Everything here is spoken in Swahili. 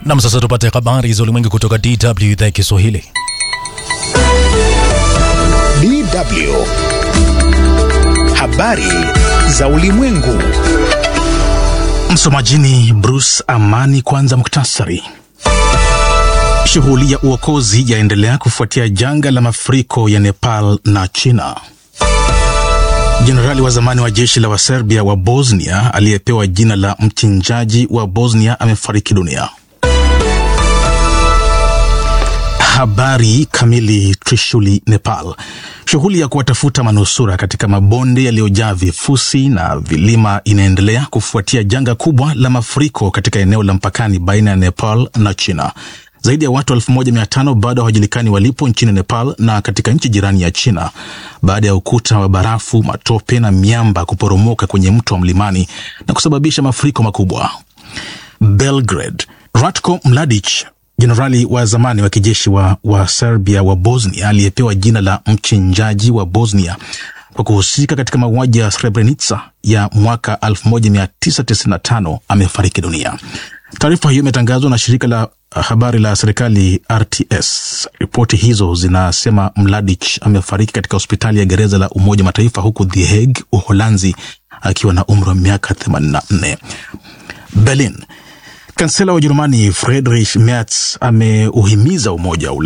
Nam, sasa tupate habari za ulimwengu kutoka DW idhaa ya Kiswahili. DW habari za ulimwengu. Msomajini Bruce Amani. Kwanza muktasari. Shughuli ya uokozi yaendelea kufuatia janga la mafuriko ya Nepal na China. Jenerali wa zamani wa jeshi la Waserbia wa Bosnia aliyepewa jina la mchinjaji wa Bosnia amefariki dunia. Habari kamili. Trishuli, Nepal. Shughuli ya kuwatafuta manusura katika mabonde yaliyojaa vifusi na vilima inaendelea kufuatia janga kubwa la mafuriko katika eneo la mpakani baina ya Nepal na China. Zaidi ya watu 1500 bado hawajulikani walipo nchini Nepal na katika nchi jirani ya China baada ya ukuta wa barafu, matope na miamba kuporomoka kwenye mto wa mlimani na kusababisha mafuriko makubwa. Belgrade. Ratko Mladic jenerali wa zamani wa kijeshi wa, wa Serbia wa Bosnia aliyepewa jina la mchinjaji wa Bosnia kwa kuhusika katika mauaji ya Srebrenica ya mwaka 1995 amefariki dunia. Taarifa hiyo imetangazwa na shirika la habari la serikali RTS. Ripoti hizo zinasema Mladic amefariki katika hospitali ya gereza la Umoja Mataifa huku The Hague, Uholanzi, akiwa na umri wa miaka 84. Berlin. Kansela wa Ujerumani Friedrich Merz ameuhimiza Umoja wa